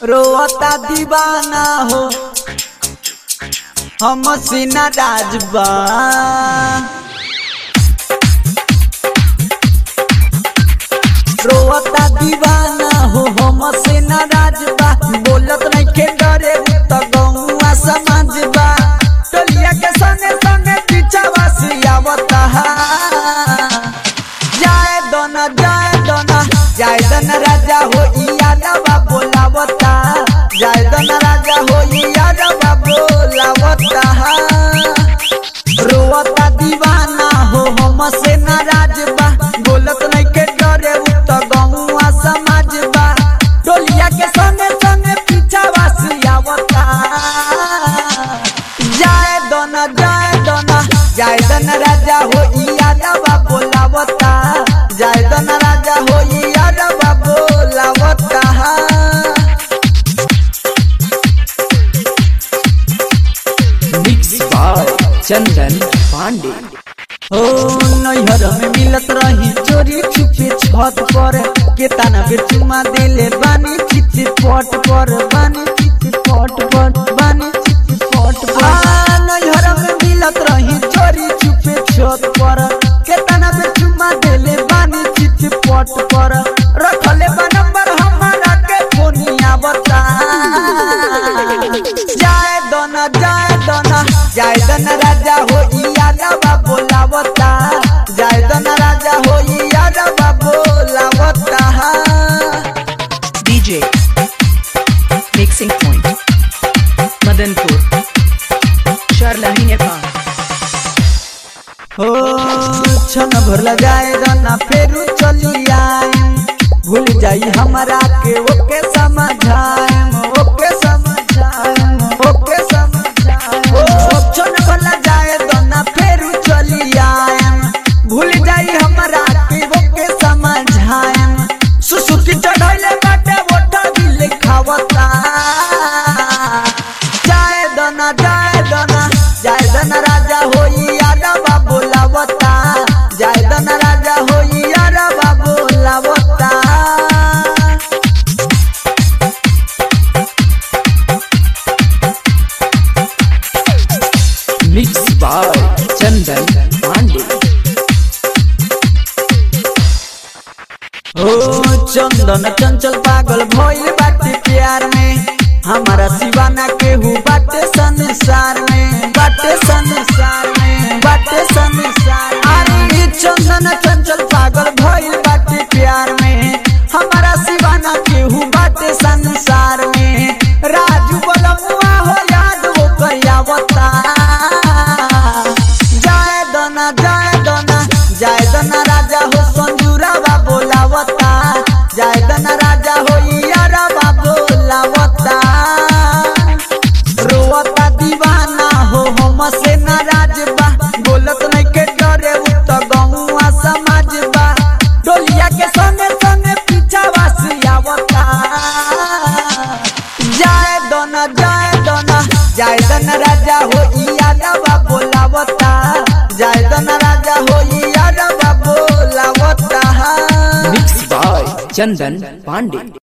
रोता दीवाना हो हम सीना राजबा रोता दीवाना हो हम सीना राजबा बोलत नहीं के डरे त गौआ समाजबा टोलिया के संगे संगे पीछावा सियावता जाए दोना जाए दोना जाए दोना राजा हो यादवा बोलावता जाए दोना राजा हो यादवा बोलावता रोवता दीवाना हो हम से नाराज बा बोलत नहीं के डरे उ त गौआ समाज बा टोलिया के संगे संगे पीछावा सियावता जाए दोना जाए दोना जाए दोना राजा हो यादवा बोलावता जाए दोना राजा हो यादवा बोलावता मिक्स बाय चंदन पांडे ओ नैहर में मिलत रही चोरी छुपे छत पर के ताना बेर चुमा देले बानी चित पट पर बानी चित पट पर बानी चित पट पर आ नैहर में मिलत रही चोरी छुपे छत पर के ताना बेर चुमा देले बानी चित पट पर रखले बा नंबर हमारा के फोनिया बता जाए दोना जाए दोना जाए दोना राजा हो यादवा बोलावता जाए दोना राजा हो यादवा बोलावता DJ mixing point Madanpur Sarlahi Nepal हो छन भर लगाए दोना फेरू चली आए भूल जाई हमारा के ओके समझाएम ओके समझाएम ओके समझाएम ओ छन भर लगाए दोना फेरू चली आएम भूल जाई हमारा के ओके समझाएम सुसुकी चढ़ाइले बाटे ओठा दिल खावता जाए दोना जाए दोना जाए दोना राजा होई यादवा बोलावता जाए दोना राजा होई यादवा बोलावता मिक्स बाय चंदन पांडे ओ चंदन चंचल पागल भइल बाटे प्यार में हमारा सिवाना केहू बाटे संसार में बाटे संसार में बाटे संसार अरे चंदन चंचल पागल भइल बाटे प्यार में हमारा सिवाना केहू बाटे संसार में राजू बोलमुआ हो याद वो करियावता जाए दोना जाए दोना जाए दोना राजा हो संजूरावा बोलावता जाए दोना राजा हो यारावा बोलावता रोवता दीवाना हो हम से नाराज बा बोलत नहीं के डरे उ त गौआ समाज बा डोलिया के संगे संगे पीछावा सियावता जाए दोना जाए दोना जाए दोना राजा हो यादवा बोलावता जाए दोना राजा हो यादवा बोलावता मिक्स बाय चंदन पांडे